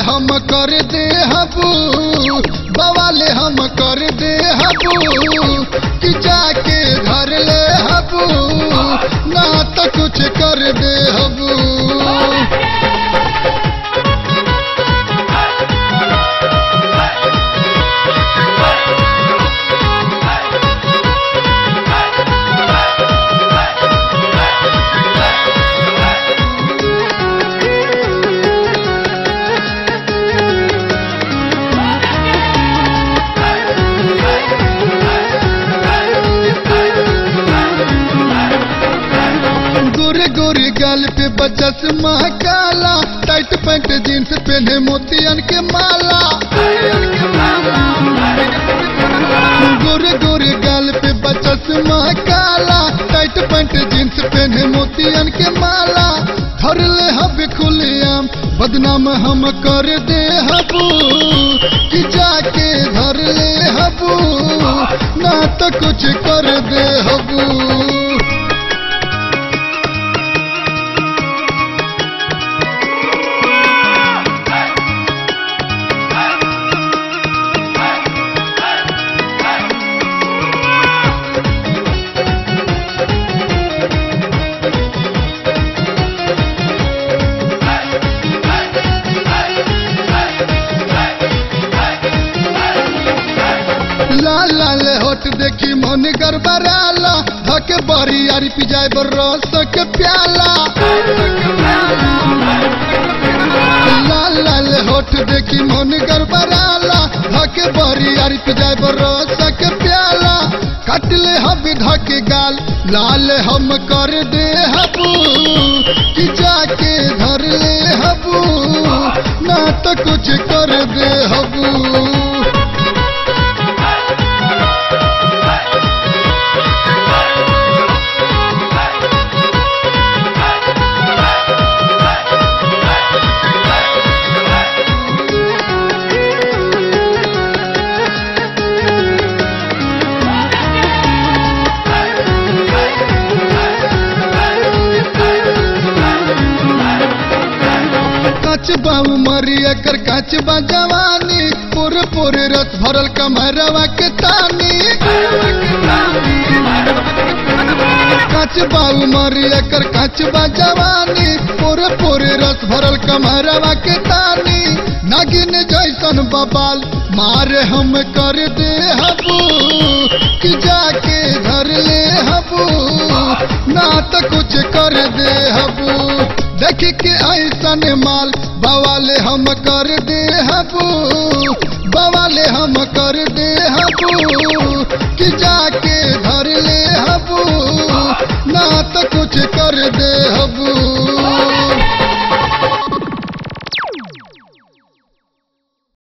हम कर दे हबू बवाले हम कर दे हबू कि जाके घर ले हबू ना तो कुछ कर दे हबू गोरे गोरे गाल पे बचस काला टाइट पैंट जींस पहने मोतियन के माला गोरे गोरे गाल पे बचस काला टाइट पैंट जींस पहने मोतियन के माला धर ले हब खुलियाम बदनाम हम कर दे हबू कि जाके धर ले हबू ना तो कुछ कर दे हबू लाल लाल होठ देखी मन गड़बड़ाला धके बरी यारी पिजाए बर रस के प्याला लाल लाल होठ देखी मन गड़बड़ाला धके बरी यारी पिजाए बर रस के प्याला काट ले हब धके गाल लाल हम कर दे हबू कि जाके धर ले हबू ना तो कुछ कर दे हबू काच बा उमरी एकर काच बा जवानी पूरे पूरे रस भरल कमरवा के तानी काच बा उमरी एकर काच बा जवानी पूरे पूरे रस भरल कमरवा के तानी नागिन जैसन बबाल मारे हम कर दे हबू कि जाके धर ले हबू ना तो कुछ कर दे हबू देख के ऐसन माल बवाले हम कर दे हबू बवाले हम कर दे हबू